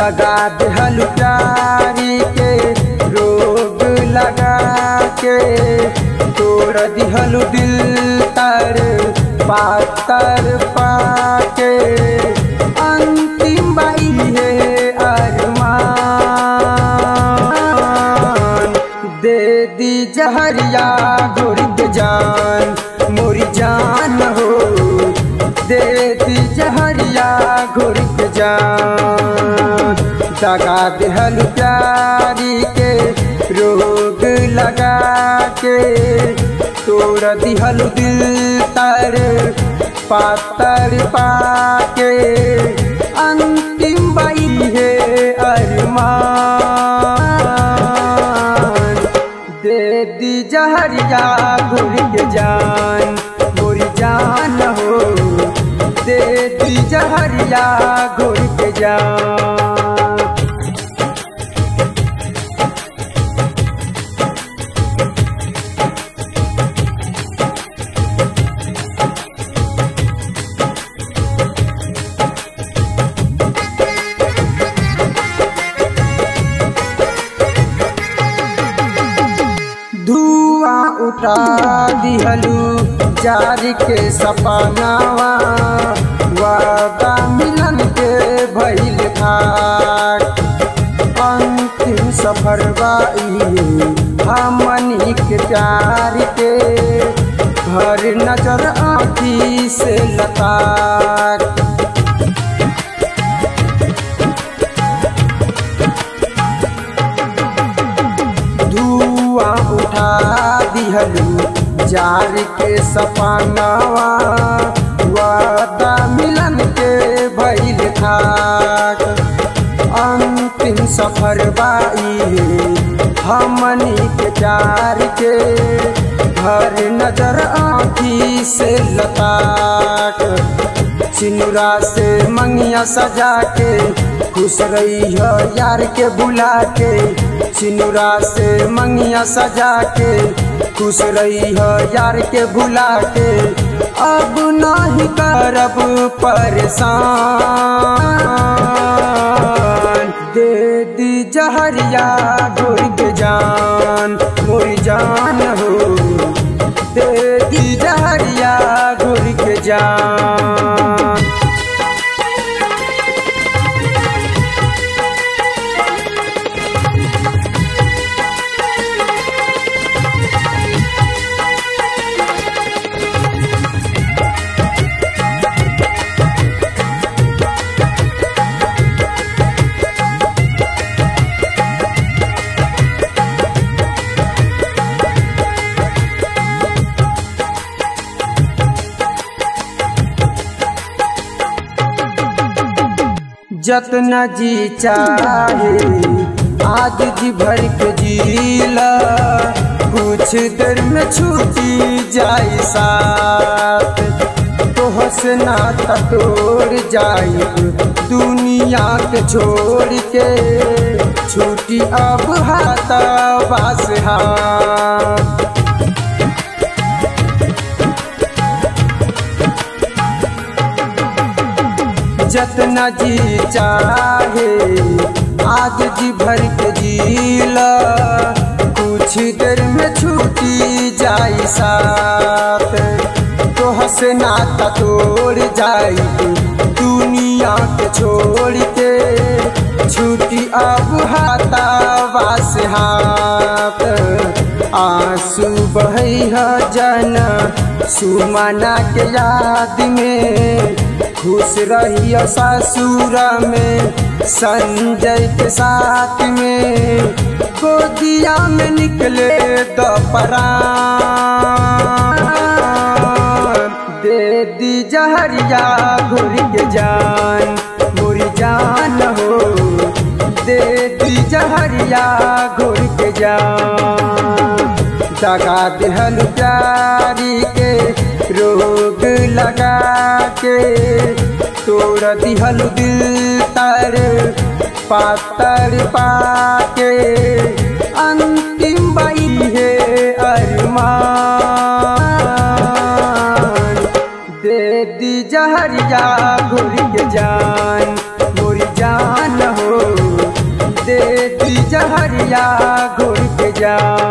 दगा देहल प्यारी के रोग लगा के तोड़ दिहल दिल तर पातर पाके अंतिम बाई है अरमान दे दी जहरिया गोरी के जान मोरी जान हो दे दी जहरिया गोरी के जान दगा देहल प्यारी के रोग लगा के तोड़ दिहल दिल तर पातर पाके अंतिम बाई है अरमान दे दी जहरिया घुर के जान गोरी जान हो दे दी जहरिया घुर के जान धुआं उठा दिहलू जारी के सपनावा वादा मिलन के भइल खाक अंतिम सफर बाई हमनी के प्यार के हर नजर आँखी से लताक धुआं उठा दिहलू जार के सपनावा वादा मिलन के भइल खाक अंतिम सफर बाई हमनी के प्यार के हर नजर आँखी से लताक सिनुरा से मंगिया सजा के खुश रही है यार के बुला के सिनुरा से मंगिया सजा के खुश रही है यार के भुला के अब नहीं करब परेशान दे दी जहरिया गोर के जान मोरी जान हो दे दी जहरिया गोर के जान जतना जी चाहे आज जी भर के जीला कुछ देर में छूटी जाए साथ तो हंसना तोड़ जाए दुनिया के छोड़ के छूटी अब हाथा बास हाथ जतना जी चाहे आज जी भर के जीला कुछ देर में छूटी जाई साथ तो हंसना तोड़ जाई दुनिया के छोड़ के छूटी अब हाथा वास हाथ आंसू बहै जन सुमना के याद में खुश रहियो ससुर में संजय के साथ में गोदिया में निकले दपरा दे दी जहरिया घुर के जान मोरी जान हो दे दी जहरिया घुर के जान दगा देहल प्यारी के रोग लगा के तोड़ दिहल दिल तर पातर पाके अंतिम बाई है अरमान दे दी जहरिया घुर के जान मोरी जान हो जान